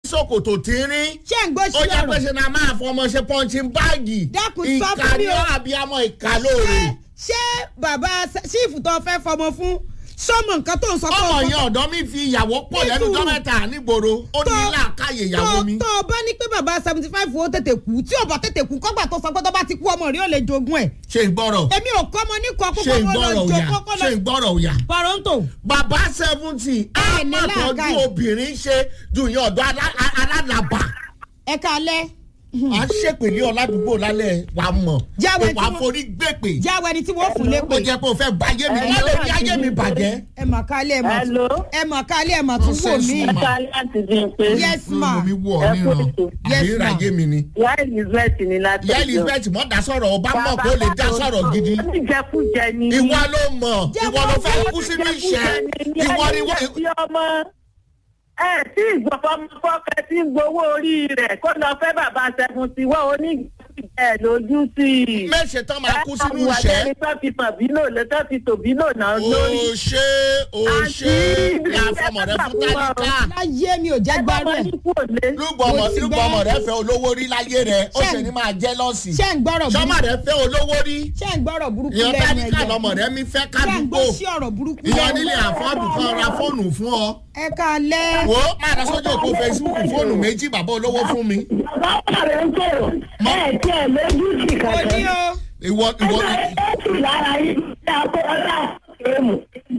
ṣòkòtò tínrín ṣé ń gbọ́ ó sí jẹ́ pé ọ̀rọ̀ ṣe náà máa fọmọ ṣe pọ́ńchì báàgì Dákun, sọ ìka fún mi ní o. àbíamọ ìka lóore. ṣé ṣé bàbá sífù tó fẹ́ fọmọ fún sọmọ nǹkan tó ń sọ pé ọmọ o yẹn ọ̀dọ́ mi fi ìyàwó pọ̀ lẹ́nu Nítorí- gọ́mẹ̀tà nígboro ó ní Tó- làákàyè ìyàwó mi. tó o bá ní pé bàbá seventy five ó tètè kú tí ò bá tètè kú kọ́gbà tó sọ pé tó bá ti kú ọmọ rí ó lè jogún ẹ̀ ṣe ìgbọ́rọ̀ èmi ò kọ́ ọmọ ní kọ́ ṣe kókó ìgbọ́rọ̀ lọ òyà jo kókó ṣe lọ ìgbọ́rọ̀ òyà. paronto bàbá seventy á Ẹ ní má tọ́jú làákàyè. obìnrin ṣe ju ìyẹn ọ̀dọ́ alá- a- alálàbà. ẹ kalẹ́ à ń ṣèpèlé ọ̀làdúgbò lálẹ́ wà mọ̀ Jáwé wà tí wọ́n- forí gbèpè. jáwé ẹni tí wọ́n fún ó lépè jẹ́ pé o fẹ́ ba ayé mi Hello, wọ́n lè fi ayé mi àti- bàjẹ́. ẹ mà kalẹ́ ẹ mà tún Hello. ẹ mà kalẹ́ ẹ mà tún wò Nonsense mí woman. ẹ̀ka láti di pé yes ma mo mi wọ̀ Ẹ kú níran ètò. Yes, àbí ma. ìràyè mi ni. ìyá elizabeth ní láti ìyá elizabeth mọ̀ dá sọ̀rọ̀ ọba mọ̀ kó lè dá sọ̀rọ̀ gidi. oníjẹkújẹ ni ìwọ ló mọ̀ Jẹ́ ìwọ ló fẹ́ wọ́n kú sínú Oníjẹkújẹ ìṣẹ́ ni ìwọ ni ẹni wọ́n. tí ọmọ ẹ tí ìgbọ̀fọmọfọ́kẹ tí ń gbowó orí rẹ̀ kó lọ fẹ́ bàbá seventy wọ́n oníjẹkújẹ lójú sí i. mẹ́sẹ̀ tán máa kú sínú Ẹ ìṣẹ́. àwọn tó fi tàn bínú lè tó fi tò bínú náà lórí. o ṣe o ṣe Àǹtí, ya fọmọ rẹ fún tálíkà láyé mi ò jẹ́ gbárù ẹ̀ lúgbọmọ Mo ti lúgbọmọ gbọ́. rẹ fẹ́ olówó rí láyé rẹ ó Ṣé- ṣe ní máa jẹ́ lọ́sì ṣé ń gbọ́rọ̀ sọmọ burúkú rẹ fẹ́ olówó rí ṣé ń gbọ́rọ̀ burúkú ìyẹn lẹ́nu tálíkà ẹ̀jẹ̀ lọmọ rẹ mi fẹ́ ṣé ń kádùúgbò gbọ́ sí ọ̀rọ̀ burúkú ìyẹn lẹ́nu nílé àfọ́dù kan ra fóònù fún ọ ẹ kalẹ́ wo máa lọ sójú òpó facebook fóònù méjì bàbá olówó fún mi bàbá rẹ̀ ń kọ̀ ẹ̀ tí ẹ̀ lójú sí kò ní o ìwọ ìwọ ẹ̀ẹ́dù lára yìí ní akọ́lá èèmù.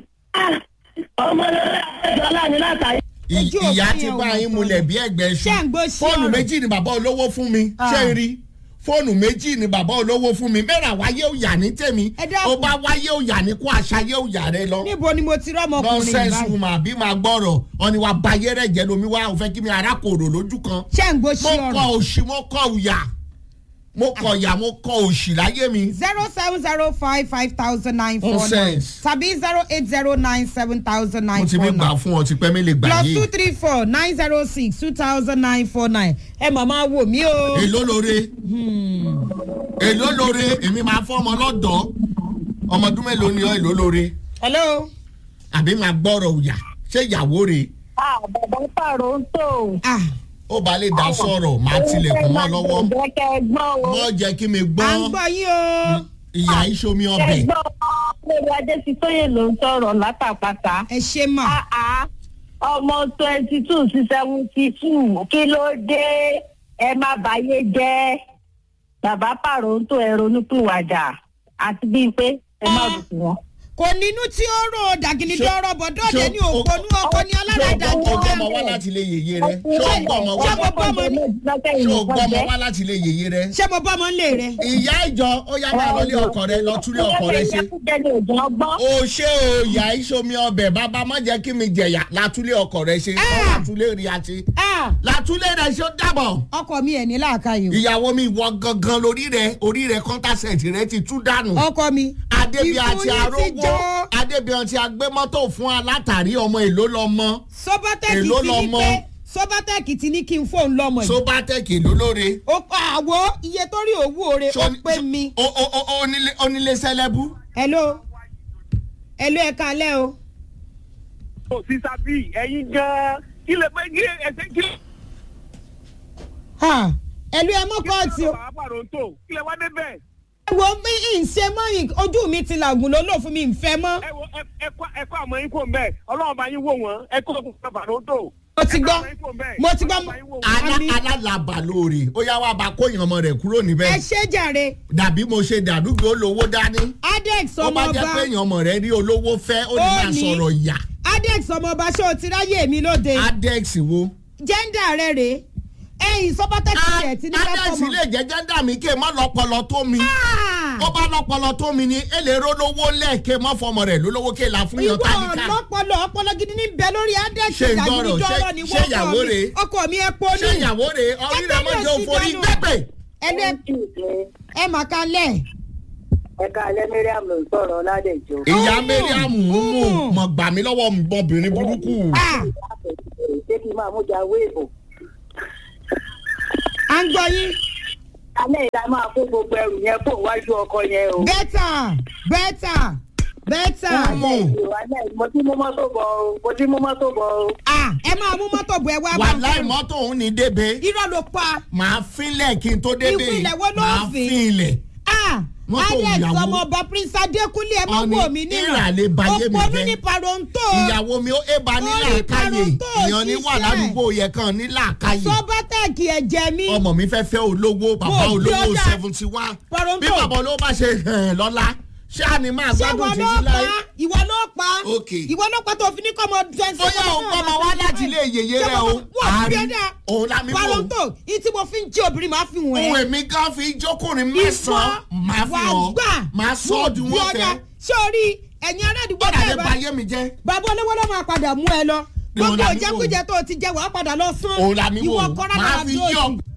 ọmọ lọ́la ẹ̀jọ̀ láàyè látàrí. ì- Ojú ìyá òfin ti yẹn ò bá mọ̀ yín tó. mulẹ̀ bí ẹgbẹ́ ṣé ń ṣu gbọ́ sí fóònù ọ̀rọ̀ méjì ni bàbá olówó fún mi Ah. ṣé ń rí fóònù méjì ni bàbá olówó fún mi mẹ́ra wáyé òyà ní tèmi Ẹ dákun. ó bá wáyé òyà ní kó àṣàyé òyà rẹ lọ níbo ni mo ti rọ́mọkùnrin nonsense báyìí woman àbí máa gbọ́rọ̀ ọ̀ni wa bayé rẹ̀ jẹ́ lomi wá òfẹ́ kí mi arákòrò lójú kan ṣé ń gbọ́ sí mo kọ ọ̀rọ̀ òṣì mo kọ òyà mo kọ ìyà mo kọ òṣì láyé mi zero seven zero five five thousand nine four nine Nonsense. tàbí zero eight zero nine seven thousand mo nine ti four fi gbà nine fún ọ ti pẹ́ mi lè gbà plus two yé three four nine zero six two thousand nine four nine ẹ màmá wò mí o. èló lóore èló lóore èmi máa fọ́ ọmọ lọ́dọ̀ ọmọdún mélòó ni ọ èló lóore hello. àbí máa gbọ́rọ̀ òyà ṣé ìyàwó rẹ̀ bàbá pààrọ̀ ń tò. ah ó bá lè dá sọ̀rọ̀ máa tilẹ̀kùn mọ́ lọ́wọ́ ìjẹ́kẹ́ gbọ́n o. mọ́ jẹ́ kí mi à ń gbọ́ gbọ́ yín o. ìyá ìṣomi ọbẹ̀ ẹgbọ́n lórí adésítóyè ló ń sọ̀rọ̀ látàpàtà. ẹ ṣe mà. àá ọmọ twenty two sí seventy two kí ló dé ẹ má bàyé jẹ́ bàbá pààrọ̀ ń tò ẹ ronúpìwàdà àti bíi pé ẹ má bùkún wọn. kò nínú tí ó rò dàgìní Ṣé- dọ́rọ̀ bọ̀ dọ́ọ̀dẹ ṣé ní o- òpónú ọkọ ní ṣé aláràdà o gbọ́ ọmọ wá jíjẹ. láti ilé yèyé rẹ ṣé o gbọ́ ọmọ wá Ṣé mo bọ́ ọmọ ní- ṣé o gbọ́ ọmọ wá láti ilé yèyé rẹ ṣé mo bọ́ ọmọ ń lè rẹ. ìyá ìjọ ó yá máa lọ lé ọkọ rẹ lọ túlé ọkọ rẹ ṣe o ṣé o ìyá ìṣomi ọbẹ̀ bàbá má jẹ́ kí mi jẹ̀yà látúlé ọkọ rẹ ṣe Ah. látúlé rí àti Ah, látúlé rẹ ṣe ó dàbọ̀ ọkọ mi ẹ̀ ní làákàyè o. ìyàwó mi wọ gangan lórí rẹ orí rẹ kọ́ńtàṣẹ̀tì rẹ ti tú dànù ọkọ mi. adébíyà Ikú àti yín ti arógbó jọ. adébíyà ti agbé mọ́tò fún alátàrí ọmọ èló lọ́mọ sọ́bátẹ́kì Èló ti ní lọmọ? pé sọ́bátẹ́kì ti ní kí n fóun lọ́mọ yìí. sóbátẹ́kì èló lóore. ó pa àwo iye tó rí òwú oore ó pé mi. o o o onílé onílé sẹlẹbù. hello hello ẹ kalẹ́ o. kò sí sábì ẹ̀yin gan-an kí lè pé kí ẹsẹ̀ kí lè Ha, hello ẹ mọ́ kọ́ọ̀tì o. bàbá pàrọ̀ tó kí lè wá débẹ̀. ẹ wo bí n ṣe mọ́ yìí ojú mi ti làgùn ló lò fún mi ìfẹ́ mọ́. ẹ wo ẹ- ẹ kọ́ ẹ kọ́ àmọ́ yín kò mbẹ́ ọlọ́run bá yín wò wọ́n ẹ kọ́ ọkùnrin pàrọ̀ tó. mo ti gbọ́ mo ti gbọ́ alá àmì alálàbà lóore ó yá wá bá kóyàn ọmọ rẹ kúrò ẹ níbẹ̀. ṣe jàre dàbí mo ṣe dàdúgbò olówó dání. adex ó bá jẹ́ pé ọmọọba èèyàn ọmọ rẹ rí olówó fẹ́ ó ní Ó máa ní. sọ̀rọ̀ ìyà. adex ọmọọba ṣé o ti ráyè mi lóde adex wo. jẹ́ndà rẹ rèé ẹ̀yìn sọ́bátẹ́kì rẹ̀ ti ní ká adex fọmọ. lè jẹ́ jẹ́ndà mi ké má lọ́pọlọ tó mi. Ah! ó bá lọ́pọlọ tó mi ni èlé rólówó lẹ́ẹ̀kẹ́ mọ́ fọmọ rẹ̀ lólówó ké la fún yàn ìwọ tálíkà. ọlọpọlọ ọpọlọ gidi ní bẹ lórí adex Ṣé ń gbọ́rọ̀? ìdàgídíjọ́rọ̀ Ṣé- ni ṣé wọ́n ìyàwó kọ́ mi rèé? ọkọ mi ẹ pọ́ ní. ṣé ìyàwó rẹ̀ orí rẹ̀ mọ̀ jẹ́ òforí gbẹ́pẹ̀. ẹlẹ ẹ mà kalẹ̀ ẹ̀ka alẹ́ mariam ló ń sọ̀rọ̀ ládẹ́jọ́. ìyá Ọmọ, mariam mú ọmọ. mọ̀ gbà mí lọ́wọ́ ọmọbìnrin burúkú. Ah, ṣé kí n máa mú jà wéèbù. à ń gbọ́ yín alẹ́ ìta máa kó gbogbo ẹrù yẹn kó wájú ọkọ yẹn o. bẹ́tà bẹ́tà bẹ́tà Ọmọ. mo ti mú mọ́tò bọ̀ o mo ti mú mọ́tò bọ̀ o. ah ẹ máa mú mọ́tò bọ̀ ẹ wá bá wàláì mọ́tò òun ní débé irọ́ ló pa màá fínlẹ̀ kí n tó débé Ìfilẹ̀ wo ló màá fín? fínlẹ̀. ah Mọ́tò alex ìyàwó. ọmọọba prince adékúnlé ẹ máa Ọ̀ni wò mí nínú ìràlẹ̀ bayé mi òpònú jẹ́. ní paronto ìyàwó mi ó éba ní Orí làákàyè parun tó èèyàn ní wà ṣiṣẹ́. ládùúgbò yẹ kan ní làákàyè sọbatẹ́ẹ̀kì ẹ̀jẹ̀ mi ọmọ mi fẹ́ fẹ́ olówó bàbá Mo bí olówó ọjà. seventy one Paronto. bí bàbá olówó bá ṣe hàn lọ́la ṣé a ní máa ṣé gbádùn ìwọ ló títí pa láyé. ìwọ ló pa Ok. ìwọ ló pa tó fi ní kọ́mọ twenty bóyá òun kọ́ ọmọ wá láti ilé yèyé rẹ o àárín òun lámì wò paronto ìtí mo fi ń jí obìnrin máa fi wọ̀n ẹ́ ohun èmi kan fi jókòrin mẹ́sàn-án máa fi wà hàn gbà máa sọ ọ́ di wọ́n fẹ́ ṣé o rí ẹ̀yin aládùúgbò gbọ́dọ̀ lè bẹ́ẹ̀ ba bá ayé mi jẹ́ bàbá olówó ló máa padà mú ẹ lọ Òun gbogbo làmì wò. ìjẹkújẹ tó o ti jẹ wàá padà lọ sán òun làmì wò ìwọ kọ́ra máa náà fi tó yí o ọ